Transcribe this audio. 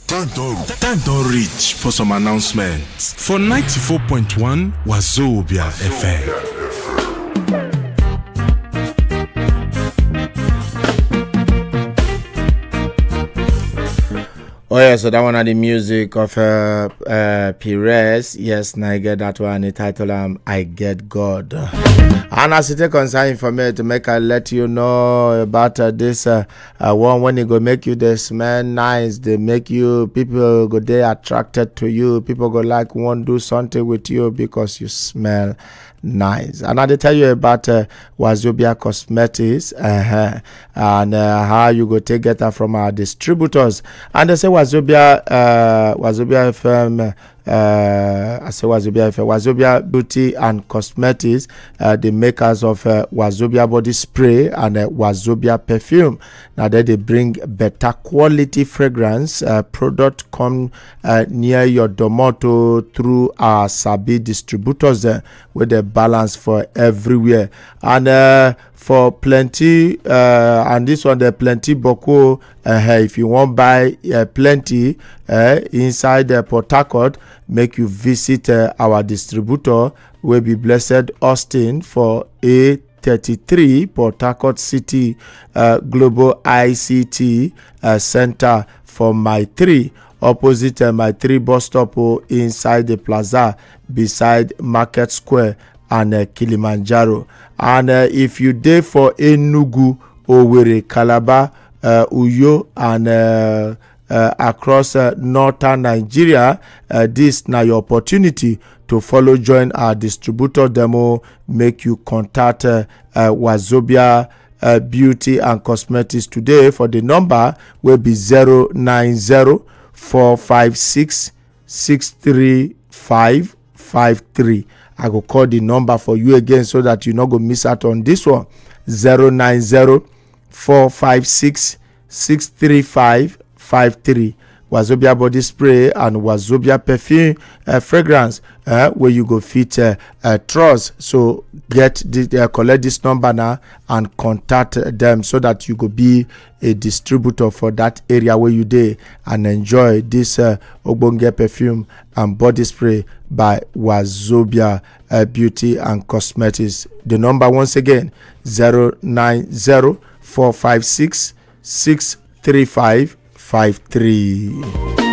Time don reach for some announcements for 94.1 Wazobia FM. Oh yeah, so that one are the music of uh, uh, Perez. Yes, now I get that one. The title um, I Get God. And as it concern for me to make I let you know about uh, this uh, uh, one when it go make you the smell nice, they make you people go they attracted to you. People go like want do something with you because you smell nice. And I dey tell you about uh, Wazobia Cosmetics uh-huh, and uh, how you go take get her from our distributors. And they say Wazobia uh, Wazobia FM. Uh, I say Wazobia FM, Wazobia Beauty and Cosmetics, uh, the makers of uh, Wazobia body spray and uh, Wazobia perfume. Now that they bring better quality fragrance uh, product come uh, near your domoto through our Sabi distributors uh, with the balance for everywhere and uh, for plenty uh, and this one the plenty boko uh, if you wan buy uh, plenty uh, inside uh, port harcourt make you visit uh, our distributor wey be blessed austin for a 33 port harcourt city uh, global ict uh, center for my 3 opposite uh, my 3 bus stop oh, inside the plaza beside market square and uh, kilimanjaro and uh, if you dey for enugu owerri calabar uh, uyo and uh, uh, across uh, northern nigeria uh, this na your opportunity to follow join our distributor demo make you contact uh, uh, wazobia uh, beauty and cosmetics today for the number wey be 090 456 63553 i go call the number for you again so that you no go miss out on this one 090 456 63553 wazobia body spray and wazobia perfume uh, fragrance uh, wey you go fit uh, uh, trust so get the, uh, collect this number now and contact them so that you go be a distributor for that area where you dey and enjoy this uh, ogbonge perfume and body spray by wazobia uh, beauty and cosmetics the number once again 090 456 635 53